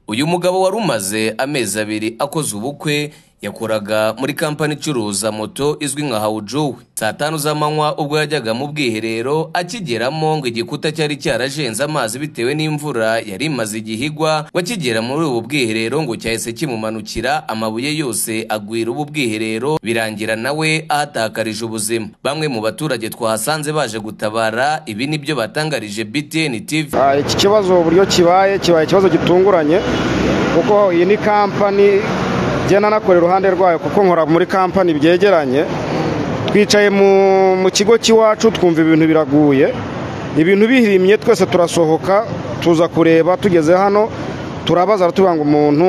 Uyu mugabo wari umaze amezi abiri akoze ubukwe, yakoraga muri kampani icuruza moto izwi nka hawujuwe, saa tanu z'amanywa ubwo yajyaga mu bwiherero akigeramo ngo igikuta cyari cyarajenze amazi bitewe n'imvura yari imaze igihe igwa, ngo akigera muri ubu bwiherero ngo cyahise kimumanukira amabuye yose agwira ubu bwiherero, birangira nawe ahatakarije ubuzima. Bamwe mu baturage twahasanze baje gutabara, ibi ni byo batangarije BTN TV. Ah, iki kibazo uburyo kibaye kibaye ikibazo gitunguranye kuko iyi ni kampani ngenda nakora iruhande rwayo kuko nkora muri kampani byegeranye twicaye mu, mu kigo cy'iwacu twumva ibintu biraguye ibintu bihirimye twese turasohoka tuza kureba tugeze hano turabaza tuba ngo umuntu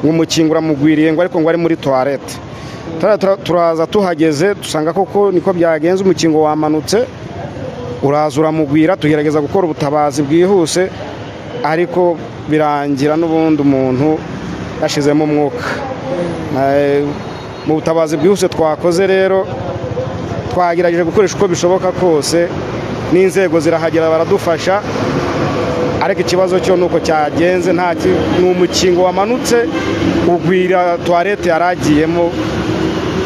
ngo umukingo uramugwiriye ngo ariko ngo ari muri toilette Tara- tara- turaza tuhageze dusanga koko niko byagenze umukingo wamanutse uraza uramugwira tugerageza gukora ubutabazi bwihuse ariko birangira n'ubundi umuntu yashizemo umwuka Eh, mu butabazi bwihuse twakoze rero twagerageje gukoresha uko bishoboka kose n'inzego zirahagera baradufasha ariko ikibazo cyo nuko cyagenze nta ki- ni umukingo wamanutse ugwira tuwarete yaragiyemo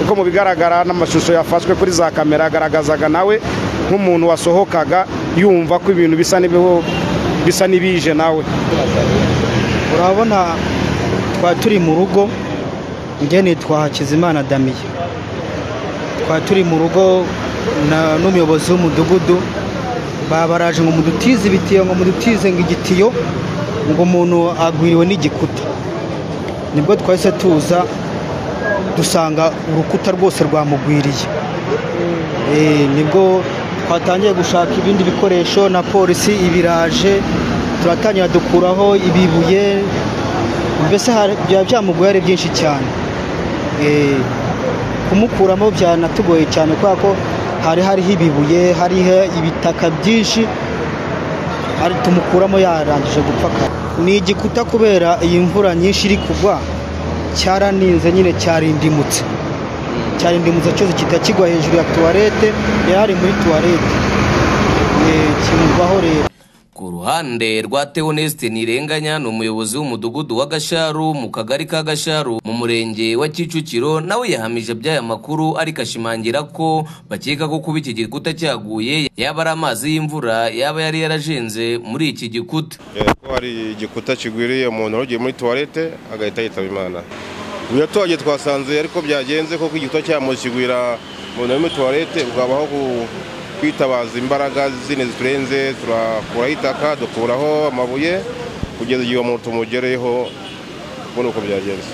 kuko mu bigaragara n'amashusho yafashwe kuri za kamera agaragazaga nawe nk'umuntu wasohokaga yumva ko ibintu bisa n'ibiho bisa n'ibije nawe urabona twari turi mu rugo ngeni twahakizimana damiye twari turi mu rugo na- n'umuyobozi w'umudugudu babaraje ngo mudutize ibitiyo ngo mudutize ngo igitiyo ngo umuntu agwiriwe n'igikuta nibwo twahise tuza dusanga urukuta rwose rwamugwiriye Eh, nibwo twatangiye gushaka ibindi bikoresho na polisi ibiraje turatangira dukuraho ibibuye mbese hari- byaba byamugoye ari byinshi cyane Eh, kumukuramo byanatugoye cyane kubera ko hari hariho ibibuye hariho ibitaka byinshi ari tumukuramo yarangije gupfa kare ni igikuta kubera iyi mvura nyinshi iri kugwa cyaraninze nyine cyarindimutse cyarindimutse cyose kihita kigwa hejuru ya tuwarete yari ari muri tuwarete Eh, kimugwaho rero Ku ruhande rwa Theoneste Nirenganya ni umuyobozi w'umudugudu wa Gasharu mu kagari ka Gasharu mu murenge wa Kicukiro nawe yahamije by'aya makuru ariko ashimangira ko bakeka ko kuba iki gikuta cyaguye yaba ari amazi y'imvura yaba yari yarajenze muri iki gikuta. Eh, ko hari igikuta kigwiriye umuntu wari ugiye muri tuwarete agahita yitaba imana ibyo tuwagiye twasanze ariko byagenze koko igikuta cy'amazi kigwira umuntu uri muri tuwarete bwabaho ku- kwitabaza imbaraga zindi ziturenze turakuraho itaka dukuraho amabuye kugeza igihe umuntu tumugereyeho ubundi uko byagenze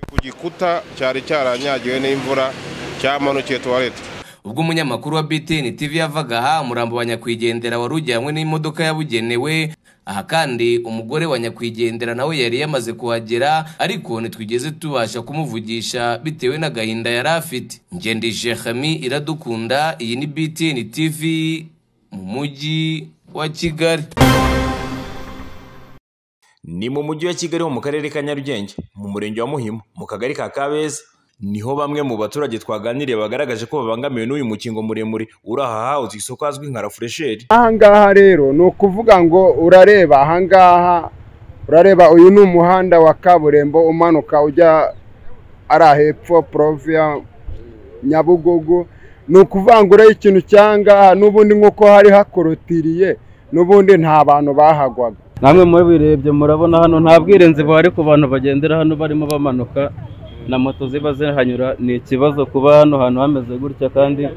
ku gikuta cyari cyaranyagiwe n'imvura cyamanukiye tuwarete Ubwo umunyamakuru wa BTN TV yavaga aha umurambo wa nyakwigendera wari ujyanywe n'imodoka yabugenewe aha kandi umugore wa nyakwigendera nawe yari yamaze kuhagera ariko ntitwigeze tubasha kumuvugisha bitewe n'agahinda yari afite ngendije Hami iradukunda iyi ni BTN TV mu mujyi wa Kigali ni mu mujyi wa kigali ho mu karere ka nyarugenge mu murenge wa muhima mu kagari ka kabeza niho bamwe mu baturage twaganiriye bagaragaje ko babangamiwe n'uyu mukingo muremure uri aha hawuze isoko hazwi nka rafuresheri ahangaha rero ni ukuvuga ngo urareba ahangaha urareba uyu ni umuhanda wa kaburimbo umanuka ujya ari ahepfo poroviya nyabugogo ni ukuvuga ngo urebe ikintu cyangaha n'ubundi nk'uko hari hakorotiriye n'ubundi nta bantu bahagwaga namwe mubirebye murabona hano nta bwirinzi buhari ku bantu bagendera hano barimo bamanuka na moto ziba zihanyura ni ikibazo kuba hano hantu hameze gutya kandi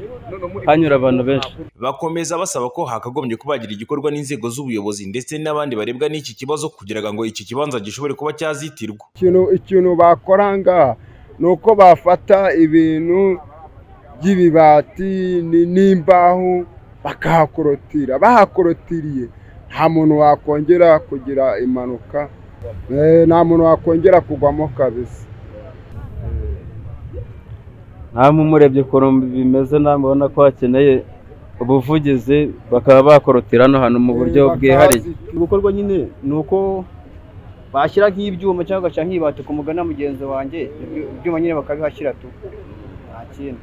hanyura abantu benshi bakomeza basaba ko hakagombye kubagira igikorwa n'inzego z'ubuyobozi ndetse n'abandi barebwa n'iki kibazo kugira ngo iki kibanza gishobore kuba cyazitirwa ikintu ikintu bakora ngaha ni uko bafata ibintu by'ibibati ni- n'imbaho bakahakorotira bahakorotiriye nta muntu wakongera kugira impanuka Eh, nta muntu wakongera kugwamo kabisa namwe umurebye ukuntu bimeze namwe ubona ko hakeneye ubuvugizi bakaba bakorotira hano hantu mu buryo bwihariye gukorwa nyine ni uko bashyira nk'ibyuma cyangwa bagashyira nk'ibati ku mugana mugenzi wanjye ibyo- ibyuma nyine bakabihashyira tu nta kindi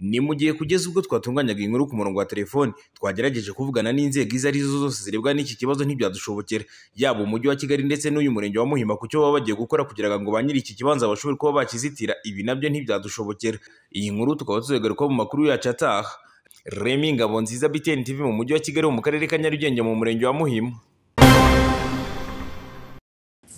ni mu gihe kugeza ubwo twatunganyaga inkuru ku murongo wa telefoni twagerageje kuvugana n'inzego izo ari zo zose zirebwa n'iki kibazo ntibyadushobokera yaba umujyi wa kigali ndetse n'uyu murenge wa muhima ku cyo baba bagiye gukora kugira ngo ba nyiri iki kibanza bashobore kuba bakizitira ibi nabyo ntibyadushobokera iyi nkuru tukaba tuzigaruka mu makuru yacu ataha remi ngabo nziza biteni tv mu mujyi wa kigali mu karere ka nyarugenge mu murenge wa muhima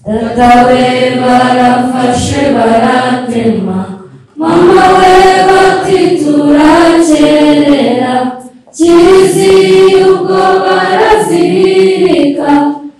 data we barafashe baratema mama we bati turakerera kizi ubwo barazirika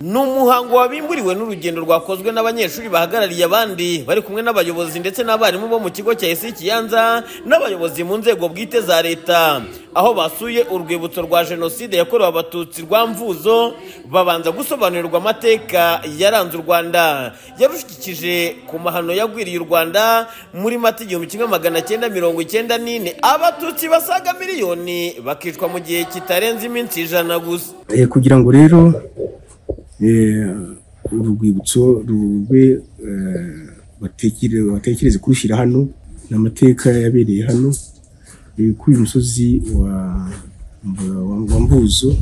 ni umuhango wabimburiwe n'urugendo rwakozwe n'abanyeshuri bahagarariye abandi bari kumwe n'abayobozi ndetse n'abarimu bo mu kigo cya esi kiyanza n'abayobozi mu nzego bwite za leta aho basuye urwibutso rwa jenoside yakorewe abatutsi rwa mvuzo babanza gusobanurirwa amateka yaranze u rwanda yarushikije ku mahano yagwiriye u rwanda muri mata igihumbi kimwe magana cyenda mirongo icyenda n'ine abatutsi basaga miliyoni bakicwa mu gihe kitarenze iminsi ijana gusa Eh, kugira ngo rero eh, uru rwibutso rube eh, batekere- batekereze kurushyira hano ni amateka yabereye hano eh, kuri uyu musozi wa, wa- wa- wa mbuzo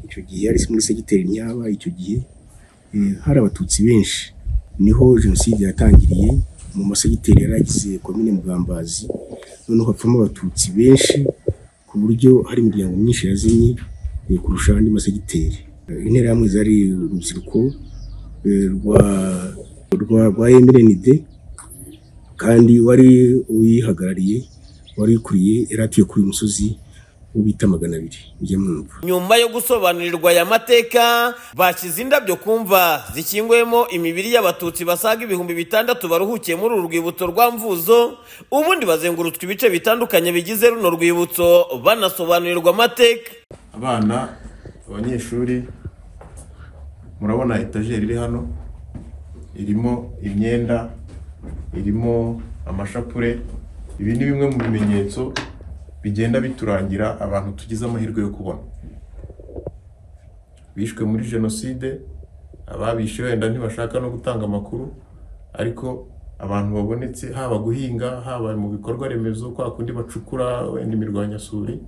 icyo gihe yari muri segiteri nyaba icyo gihe eh, hari abatutsi benshi niho jenoside yatangiriye mu masegiteri yari agize komine mugambazi noneho hapfamo abatutsi benshi ku buryo hari imiryango myinshi yazimye eh, kurusha andi masegiteri Eh, interahamwe zari urubyiruko eh, rwa rwa rwa MRND kandi wari uyihagarariye wari ukuriye yari atuye kuri uyu musozi wo bita magana abiri mujye mwumva nyuma yo gusobanurirwa aya mateka bashyize indabyo ku mva zikingwemo imibiri y'abatutsi basaga ibihumbi bitandatu baruhukiye muri uru rwibutso rwa mvuzo ubundi bazengurutswe ibice bitandukanye bigize runo rwibutso banasobanurirwa amateka abana abanyeshuri murabona etajeri iri hano irimo imyenda irimo amashapure ibi ni bimwe mu bimenyetso bigenda biturangira abantu tugize amahirwe yo kubona bishwe muri jenoside ababishe wenda ntibashaka no gutanga amakuru ariko abantu babonetse haba guhinga haba mu bikorwa remezo kwa kundi bacukura wenda imirwanyasuri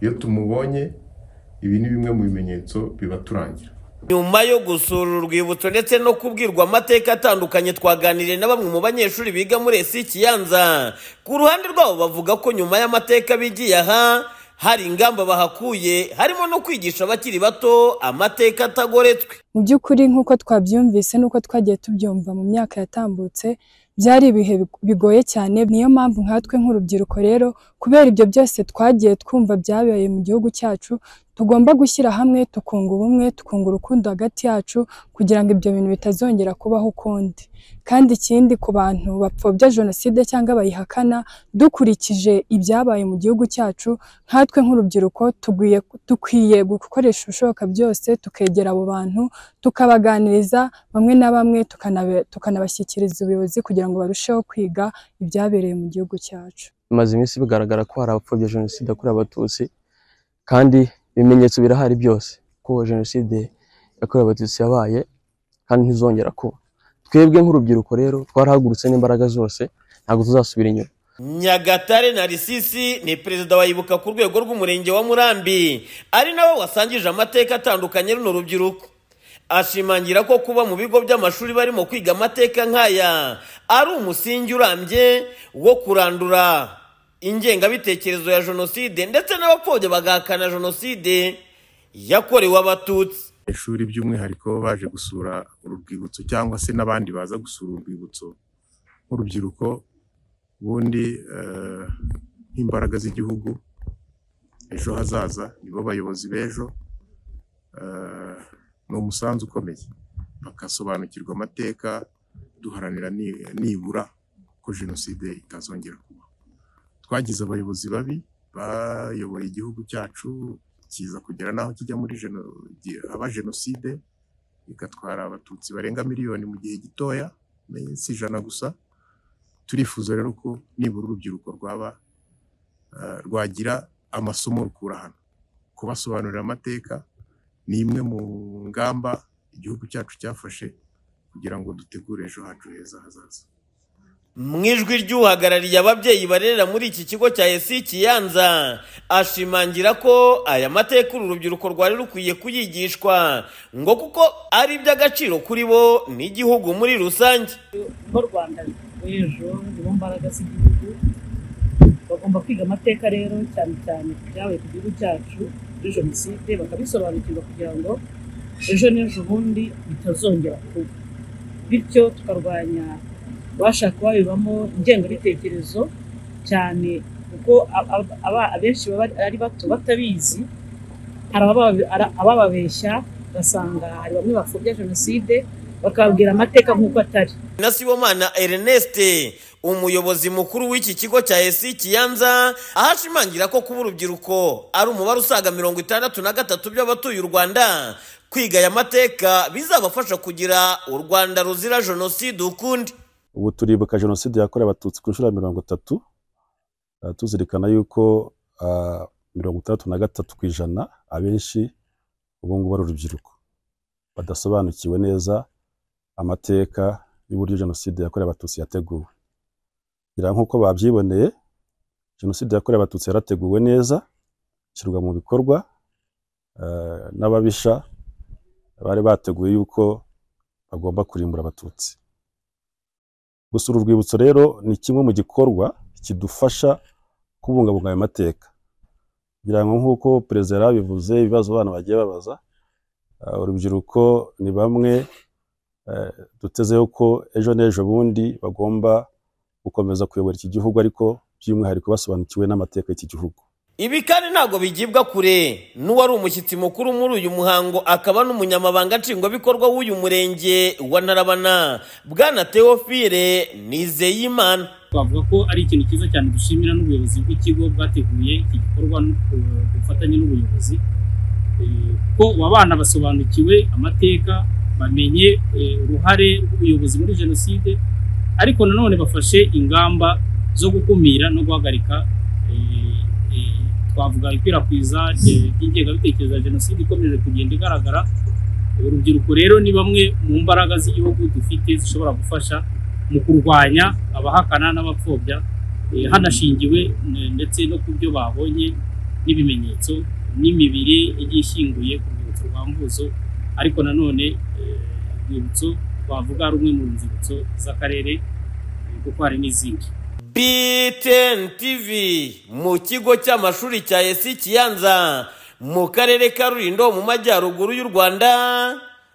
iyo tumubonye ibi ni bimwe mu bimenyetso bibaturangira nyuma yo gusura uru rwibutso ndetse no kubwirwa amateka atandukanye twaganiriye na bamwe mu banyeshuri biga muri esi kiyanza ku ruhande rwabo bavuga ko nyuma y'amateka bigiye aha hari ingamba bahakuye harimo no kwigisha abakiri bato amateka atagoretswe mu by'ukuri nk'uko twabyumvise n'uko twagiye tubyumva mu myaka yatambutse byari ibihe big- bigoye cyane niyo mpamvu nkatwe nk'urubyiruko rero kubera ibyo byose twagiye twumva byabereye mu gihugu cyacu tugomba gushyira hamwe tukunga ubumwe tukunga urukundo hagati yacu kugira ngo ibyo bintu bitazongera kubaho ukundi kandi ikindi ku bantu bapfobya jenoside cyangwa bayihakana dukurikije ibyabaye mu gihugu cyacu nkatwe nk'urubyiruko tugwiye- dukwiye gukoresha ibishoboka byose tukegera abo bantu tukabaganiriza bamwe na bamwe tukanabe- tukanabashyikiriza ubuyobozi kugira ngo barusheho kwiga ibyabereye mu gihugu cyacu bimaze iminsi bigaragara ko hari abapfobya jenoside yakorewe abatutsi kandi ibimenyetso birahari byose ko jenoside yakorewe abatutsi yabaye kandi ntizongera kuba twebwe nk'urubyiruko rero twarahagurutse n'imbaraga zose ntabwo tuzasubira inyuma Nyagatare na Risisi ni perezida wa Ibuka ku rwego rw'umurenge wa Murambi ari nawe wasangije amateka atandukanye runo rubyiruko ashimangira ko kuba mu bigo by'amashuri barimo kwiga amateka nk'aya ari umusingi urambye wo kurandura ingengabitekerezo ya jenoside ndetse n'abapfobya bagahakana jenoside yakorewe abatutsi ishuri by'umwihariko baje gusura uru rwibutso cyangwa se n'abandi baza gusura uru rwibutso nk'urubyiruko ubundi eh, nk'imbaraga z'igihugu ejo hazaza nibo bayobozi b'ejo eh, ni umusanzu ukomeye bagasobanukirwa amateka duharanira ni- nibura ko jenoside itazongera kuba twagize abayobozi babi bayoboye igihugu cyacu kiza kugera n'aho kijya muri jeno- gi- haba jenoside igatwara abatutsi barenga miliyoni mu gihe gitoya si ijana gusa turifuza rero ko nibura urubyiruko rwaba eh, rwagira amasomo rukura hano kubasobanurira amateka ni imwe mu ngamba igihugu cyacu cyafashe kugira ngo dutegure ejo hacu heza hazaza mu ijwi ry'uhagarariye ababyeyi barerera muri iki kigo cya esi kiyanza ashimangira ko aya mateka uru rubyiruko rwari rukwiye kuyigishwa ngo kuko ari iby'agaciro kuri bo n'igihugu muri rusange bo rwanda rw'ejo nibo mbaraga z'igihugu bagomba kwiga amateka rero cyane cyane ibyabaye ku gihugu cyacu kuri jenoside bakabisobanukirwa kugira ngo ejo n'ejo bundi bitazongera kuba bityo tukarwanya abashaka babibamo ingengabitekerezo cyane kuko ab- aba- abenshi baba ari bato batabizi hari ababa- ara- abababeshya ugasanga hari bamwe bapfobya jenoside bakababwira amateka nk'uko atari na sibomana ernest umuyobozi mukuru w'iki kigo cya esi kiyanza aho ashimangira ko kuba urubyiruko ari umubare usaga mirongo itandatu na gatatu by'abatuye u rwanda kwiga aya mateka bizabafasha kugira u rwanda ruzira jenoside ukundi ubu turibuka jenoside yakorewe abatutsi ku nshuro ya mirongo itatu Ah, tuzirikana yuko ah, mirongo itandatu na gatatu ku ijana abenshi ubu ngubu ari urubyiruko badasobanukiwe neza amateka y'uburyo jenoside yakorewe abatutsi yateguwe kugira ngo nk'uko babyiboneye jenoside yakorewe abatutsi yarateguwe neza ishyirwa mu bikorwa ah, n'ababisha bari bateguye yuko bagomba kurimbura abatutsi gusura urwibutso rero ni kimwe mu gikorwa kidufasha kubungabunga ayo mateka kugira ngo nk'uko perezida yarabivuze ibibazo abana bagiye babaza eh, urubyiruko ni bamwe eh, dutezeho ko ejo n'ejo bundi bagomba gukomeza kuyobora iki gihugu ariko by'umwihariko basobanukiwe n'amateka y'iki gihugu ibi kandi ntabwo bigibwa kure n'uwari umushyitsi mukuru muri uyu muhango akaba n'umunyamabanga nshingwabikorwa w'uyu murenge wa ntarabana bwana teofile nizeyimana twavuga ko ari ikintu cyiza cyane dushimira n'ubuyobozi bw'ikigo bwateguye iki gikorwa no ku- ku bufatanye n'ubuyobozi Eh, ko aba bana basobanukiwe amateka bamenye eh, uruhare rw'ubuyobozi muri jenoside ariko nanone bafashe ingamba zo gukumira no guhagarika eh, eh, twavuga ikwirakwiza eh, ry'ingengabitekerezo ya jenoside ikomeje kugenda igaragara urubyiruko rero ni bamwe mu mbaraga z'igihugu dufite zishobora gufasha mu kurwanya abahakana n'abapfobya eh, hanashingiwe eh, ndetse no ku byo babonye n'ibimenyetso n'imibiri igiye ishyinguye ku rwibutso rwa mvuzo ariko nanone eh, urwibutso twavuga rumwe mu nzibutso z'akarere eh, kuko hari n'izindi btn tv mu kigo cy'amashuri cya esi kiyanza mu karere ka rulindo mu majyaruguru y'u rwanda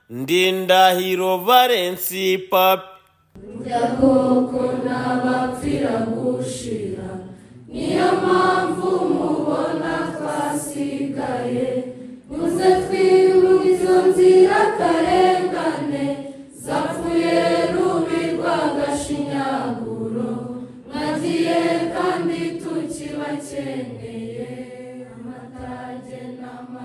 ndindahiro valensi papi Burya koko n'abapfira gushira niyo mpamvu mubona twasigaye muze twirunge izo nzira karengane zapfuye rubi rwagashinyaguro mwagiye kandi tukibakeneye amatage n'ama